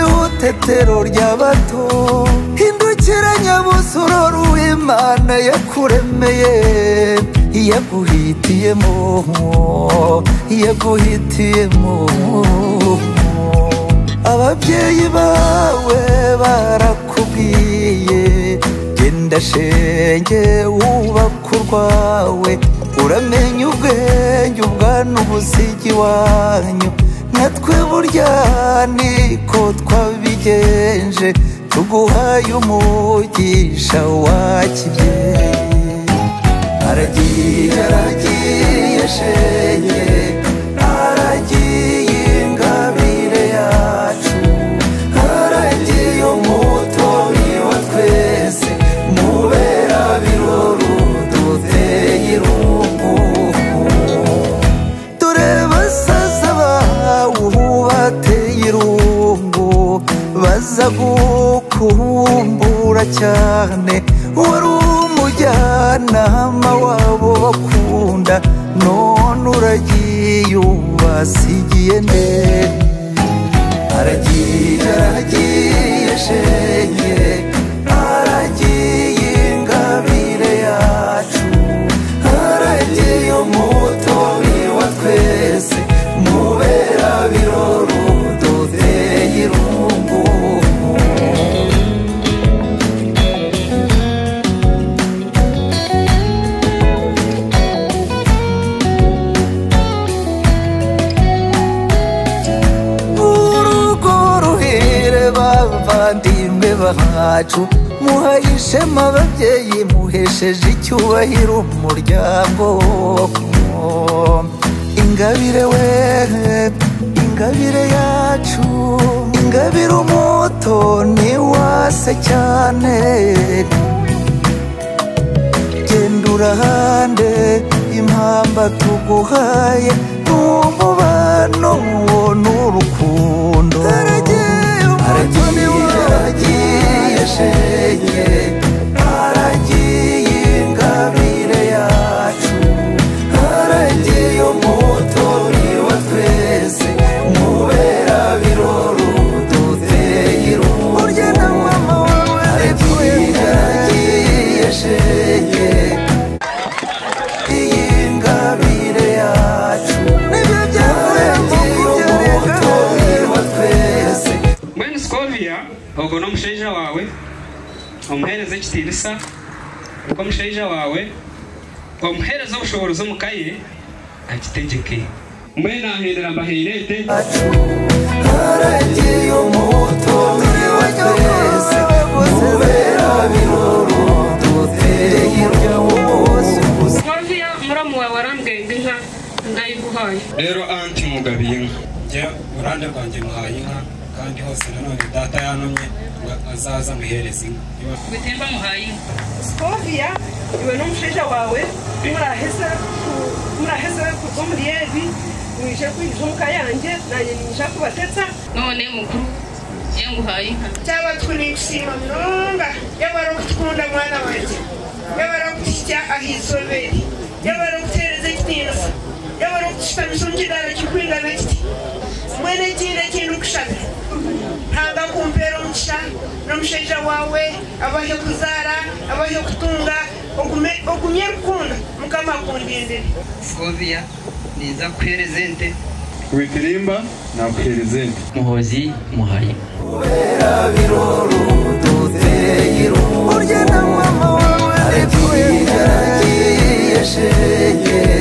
itetero ry'abato hindukira nyabusororo w'imana yakuremeye yaguhitiyemo yaguhitiyemo ababyeyi bawe barakubwiye genda shenge wubaka urwawe uramenye ubwenge ubwana ubusigi wanyu natwe burya niko twabigenje tuguhaye umugisha wa kibyeyi aragiye aragiye shenge aragiye ingabire yacu aragiye umutori wa twese mubera biroro duteye irungu dore basaza bawe ubu bateye irungu baza gukumbura cyane wari umujyanama wabo bakunda none uragiye ubasigiye ndende aragiye aragiye shenge aragiye ingabire yacu aragiye umutori wa twese mubera biroro duteye irungu urugo ruhire bavandimwe bacu muhaye ishema ababyeyi muhesheje icyubahiro umuryango ingabire we ingabire yacu ingabire umuto ni wase cyane genda urahande impamba tuguhaye n'umubano wo n'urukundo aragiye aragiye aragiye shenge aragiye ingabire yacu aragiye umutori wa twese mubera biroro duteye irungu urya na mama wawe aragiye aragiye shenge iyi ngabire yacu nibyo byakorerwa kubyarega twese mwene sikovia ubwo ni umusheja wawe umuhereze kitirisa uko umusheja wawe wamuhereza ubushobozi umukaye agitegeke mwene ahindura mbahirete haragiye umutori wa twese mubera biroro duteye iryawo wose Swaviya muramu wawe warambwenge inka ndayiguhaye rero anti mugabiye inka njya uruhande rwanjye muhaye inka kandi hose nanone data yantumye ngo azaza muhereze inka Niba bitemba muhaye inka sikoviya iwe n'umusheja wawe muraheze ku- muraheze ku bwo muriyebi mwije kwinjiza umuka yanjye nanjye ninja kubatetsa none mukuru ye nguhaye inka cyangwa tunishima birunga yaba ari ugukunda mwana wanjye yaba ari ugushyira ahizobere yaba ari ugutereza ikineza yaba ari ugushishamisa umukiraro kikwingana kiti mwene kinde kinde ugushaka ntanga kumbera umugisha n'umusheja wawe abahe kuzara abahe gutunga ugume- ugumye gukunda mukama akungendere Skovia niza kuherezente witirimba nakuhereza indi muhozi muhaye urya na mama wawe aragiye aragiye shenge